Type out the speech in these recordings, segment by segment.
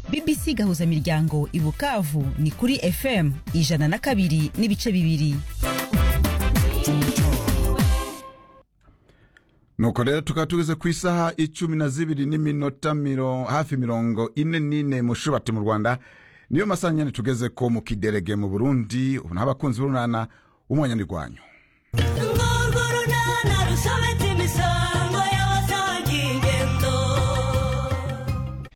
bbc gahuzamiryango i bukavu ni kuri fm ijana na kabiri n'ibice bibiri nuko rero tukaba tugeze ku isaha icumi na zibiri n'iminota miro- hafi mirongo ine n'ine mushubati mu rwanda niyo masaha nyine tugeze ko mu kiderege mu burundi ubu n'abakunzi b'urunana w'umunyanirwanyo urwo runana rusobetse imisango y'abasangiye ingendo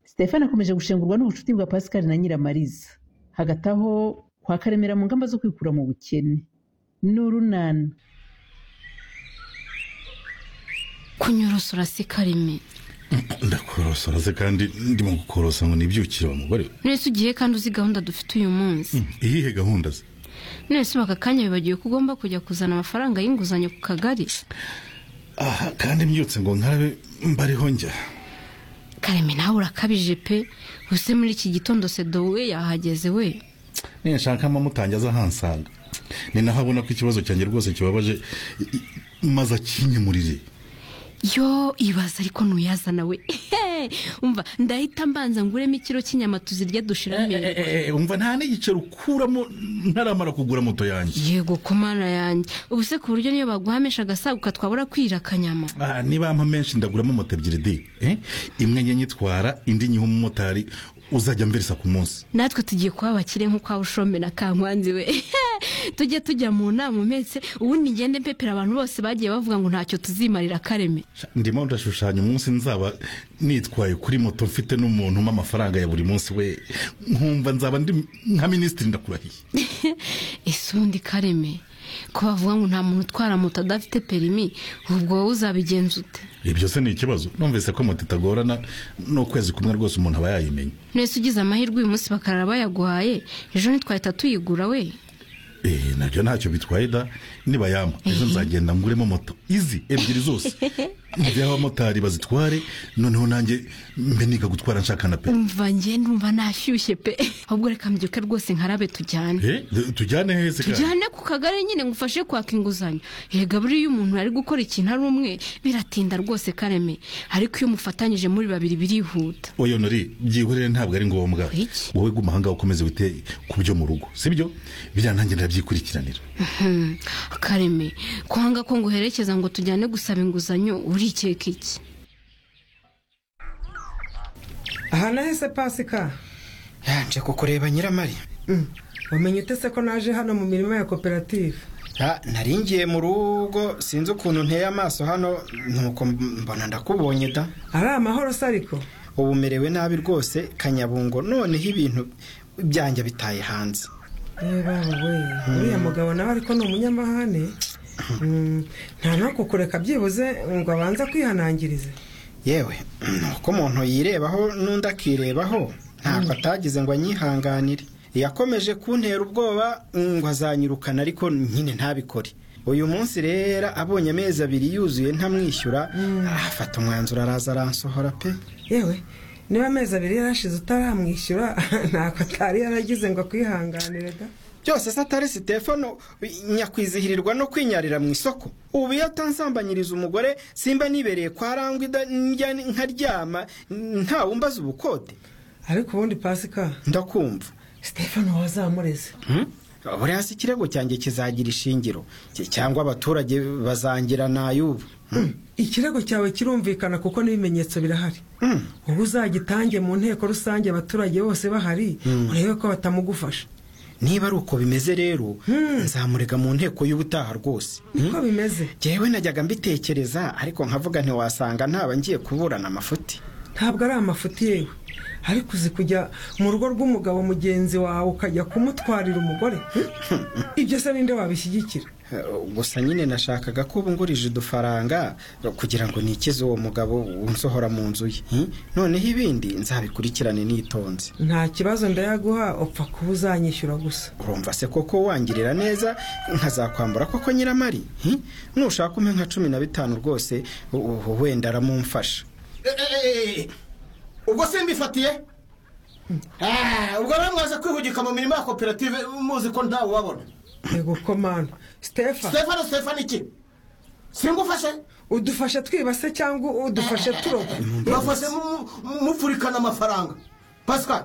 stefani akomeje gushengurwa n'ubucuti bwa pascal na nyiramariza hagati aho kwa karemera mu ngamba zo kwikura mu bukene n'urunana kunyorosa urasikarime ndakorosora ze kandi ndimo gukorosa ngo nibyukire wa mugore we none se ugiye kandi uzi gahunda dufite uyu munsi iyihe gahunda ze none se baka kanya wibagiwe ko ugomba kujya kuzana amafaranga y'inguzanyo ku kagari aha kandi mbyutse ngo nkarabe mbariho njya kareme nawe urakabije pe use muri iki gitondo sedo we yahageze we ninshaka amamutange aza ahansanga ni naho abona ko ikibazo cyanjye rwose kibabaje i- i- maze akinyemurire yo ibaza ariko ntuyazana we umva ndahita mbanza nguremo ikiro cy'inyama tuzirya dushira Eh, amera eh, eh, umva nta n'igiceri ukuramo ntaramara kugura moto yanjye yego ku mana yanjye ubu se ku buryo niyo baguhamisha agasaguka twabura kwira akanyama Ah, niba ampa menshi ndaguramo moto ebyiri di Eh, imwe njye nyitwara indi nyiha umumotari uzajya amverisa ku munsi natwe tugiye kuba abakire nk'uko waba ushombe na kankwanzi we tujye tujya mu nama umetse ubundi ngende mpepera abantu bose bagiye bavuga ngo ntacyo tuzimarira kareme ndimo ndashushanya umunsi nzaba nitwaye kuri moto mfite n'umuntu umpa amafaranga ya buri munsi we nkumva nzaba ndi nka minisitiri ndakurahiye ese ubundi kareme ko bavuga ngo nta muntu utwara moto adafite perimi ubwo wowe uzabigenza ute ibyo se ni ikibazo numvise ko moto itagorana n'ukwezi kumwe rwose umuntu aba yayimenya nese ugize amahirwe uyu munsi bakarara bayaguhaye ejo ntitwahita tuyigura we Eh, nabyo ntacyo bitwaye da niba yampa ejo nzagenda nguremo moto izi ebyiri zose njye abamotari bazitware noneho nanjye mbe niga gutwara nshaka na pe umva njye ndumva nashyushye pe ahubwo reka mbyuke rwose nkarabe tujyane Eh, tujyane heze kandi. tujyane ku kagari nyine ngufashe kwaka inguzanyo yega buriya iyo umuntu ari gukora ikintu ari umwe biratinda rwose kareme ariko iyo umufatanyije muri babiri birihuta oya nori byihorere ntabwo ari ngombwa Iki? wowe guma ahangaha ukomeze wite ku byo mu rugo sibyo biriya nanjye ndabyikurikiranira Hmm, kareme kwanga ko nguherekeza ngo tujyane gusaba inguzanyo urikeka iki aha nahise pasika yaje kukureba nyiramari wamenye ute se ko naje hano mu mirima ya koperative Ha, nari ngiye mu rugo sinzi ukuntu nteye amaso hano nuko mbona ndakubonye da ari amahoro se ariko ubu merewe nabi rwose kanyabungo noneho ibintu byanjye bitaye hanze reba we uriya mugabo nawe ariko ni umunyamahane Mm, nta no kukureka byibuze ngo abanze kwihanangirize yewe nuko umuntu yirebaho n'undi akirebaho ntabwo atagize ngo anyihanganire yakomeje kuntera ubwoba ngo azanyirukana ariko nyine ntabikore uyu munsi rero abonye amezi abiri yuzuye ntamwishyura afata umwanzuro araza aransohora pe yewe niba amezi abiri yarashize utaramwishyura ntabwo atari yaragize ngo akwihanganire da byose se atari sitefano nyakwizihirirwa no kwinyarira mu isoko ubu iyo atansambanyiriza umugore simba nibereye kwa rangwa ida- njya nkaryama ntawe umbaza ubukode ariko ubundi pasika ndakumva sitefano wazamureze buri hasi ikirego cyanjye kizagira ishingiro Ki- cyangwa abaturage bazangira nay'ubu ikirego cyawe kirumvikana kuko n'ibimenyetso birahari Mm. ubu uzagitange mu nteko rusange abaturage bose bahari urebe ko batamugufasha niba ari uko bimeze rero nzamurega mu nteko y'ubutaha rwose niko bimeze jyewe najyaga mbitekereza ariko nkavuga ntiwasanga ntaba ngiye kuburana amafuti ntabwo ari amafuti yewe ariko uzi kujya mu rugo rw'umugabo mugenzi wawe ukajya kumutwarira umugore Hmm? ibyo se ninde wabishyigikira gusa nyine nashakaga ko ubungurije udufaranga kugira ngo nikize uwo mugabo unsohora mu nzu ye Hmm? noneho ibindi nzabikurikirane nitonze nta kibazo ndayaguha upfa kuba uzanyishyura gusa urumva se koko wangirira neza nkazakwambura koko nyiramari Hmm? nushaka umpe nka cumi na bitanu rwose u- u- wenda aramumfasha ubwo simbifatiye ubwo rero mwaze kwihugika mu mirimo ya koperative muzi ko ntawe ubabona yego ko mana sitefa stefano stefano iki singufashe udufashe twiba se cyangwa udufashe turoba bafashe mu- mu- mupfurikana amafaranga pascal